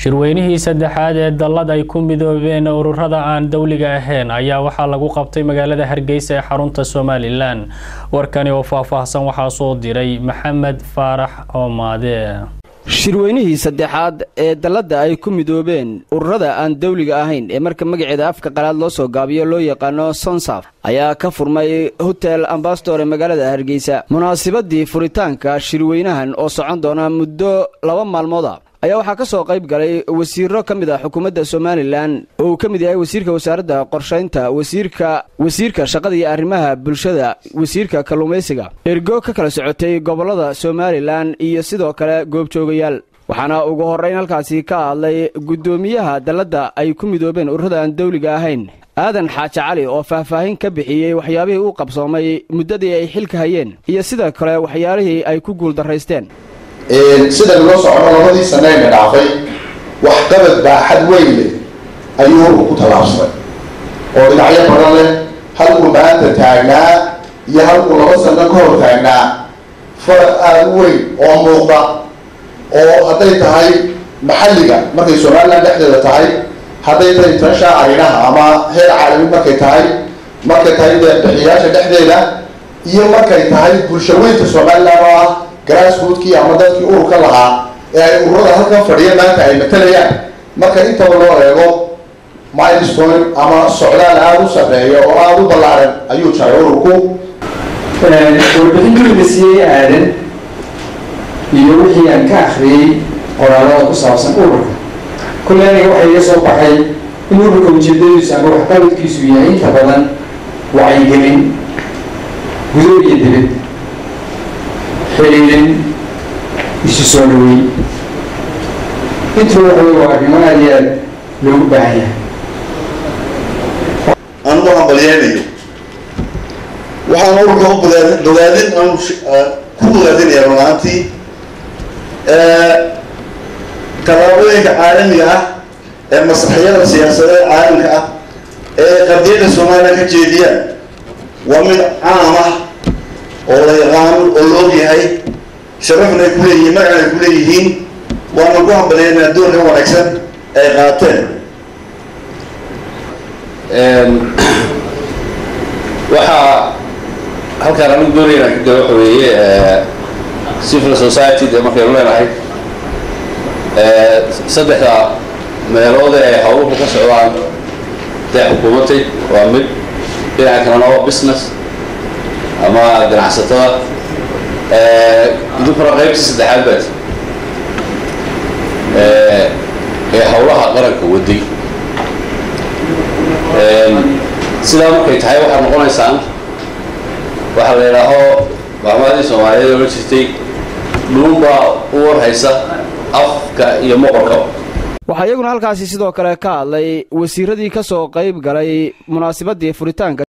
shirweynihii saddexaad ee dallad ay ku midoobeen ururada aan dowliga ahayn ayaa waxaa lagu qabtay magaalada hargeysa ee xarunta somalilan warkani oo faahfaahsan waxaa soo diray maxamed faarax oomaade shirweynihii saddexaad ee dalladda ay ku midoobeen ururada aan dawliga ahayn ee marka magaceeda afka qalaad loo soo gaabiyo loo yaqaano sonsaf ayaa ka furmay hotel ambastor ee magaalada hargeysa munaasabadii furitaanka shirweynahan oo socon doona muddo laba maalmooda ayaa waxaa ka soo qayb galay wasiiro ka mid ah xukuumadda somalilan oo uu ka mid yahay wasiirka wasaaradda qorshaynta wasiirka wasiirka shaqada iyo arrimaha bulshada wasiirka kalluumaysiga ergo ka kala socotay gobollada somalilan iyo sidoo kale goobjoogayaal waxaana ugu horrayn halkaasi ka hadlay guddoomiyaha dalladda ay ku midoobeen ururada aan dawliga ahayn aadan xaaji cali oo faahfaahin ka bixiyey waxyaabihii uu qabsoomay muddadii ay xilka hayeen iyo sidoo kale waxyaalihii ay ku guuldaraysteen sida loo socono labadii saneyna dhaafay waxqabad baaxad weyn leh ayuu urku ku tallaabsaday oo dhinacyo badan leh halkuu maanta taagnaa iyo halkuu laba sano ka hor taagnaa faraq aada u weyn oo muuqda oo hadday tahay maxalliga markay somalilan dhexdeeda tahay hadday tahay tansha arinaha ama heer caalami markay tahay markay tahay deeqbixiyaasha dhexdeeda iyo markay tahay bulshaweynta somalilan oo ah grassroodkii ama dadkii ururka lahaa ee ay ururada halkan fadhiya maanta ay matalayaan marka intaba loo eego milestone ama socdaal aada u sarreeya oo aada u ballaaran ayuu jaray ururku warbixintii la siiyey aadan iyo wixii aan ka akriyey qoraalada ku saabsan ururka kulle aniga waxaa iga soo baxay in ururka ujeedadiisu ama waxqabadkiisu yahay inta badan wacyigelin gudo iyo dibad xiriirin isu soo dhaweyn intuba waxa waa arrimo aada iyo aad loogu baahan yahay anugu hambalyeynayo waxaan ururka u bogaadin bogaadin aan ku bogaadinayaa runaantii tallaabooyinka caalamiga ah ee masraxyada siyaasadeed caalamka ah ee qardiyada somalilan ka jeediyaan waa mid caam ah oo la yaqaano oo la og yahay sharafna ay ku leeyihiin magacna ay ku leeyihiin waana ku hambalyeynaa doorka wanaagsan ay qaateen waxaa halkaan anigu doonayna ka gala waxa weeye civil society dee markaynu leenahay saddexda meelood ee hawluhu ka socdaan dee xukuumatay waa mid dhinaca kalena waa business ama ganacsatada idinkuna qaybtii saddexaad baad ee hawlaha qaranka waday sidaa markay tahay waxaad noqonaysaan waxaa la yidhaaho maamaadii soomaaliyeed ola jirtay dhuunbaa u warhaysa afka iyo moqorka waxaa iyaguna halkaasi sidoo kale ka hadlay wasiiradii ka soo qayb galay munaasabadii furitaanka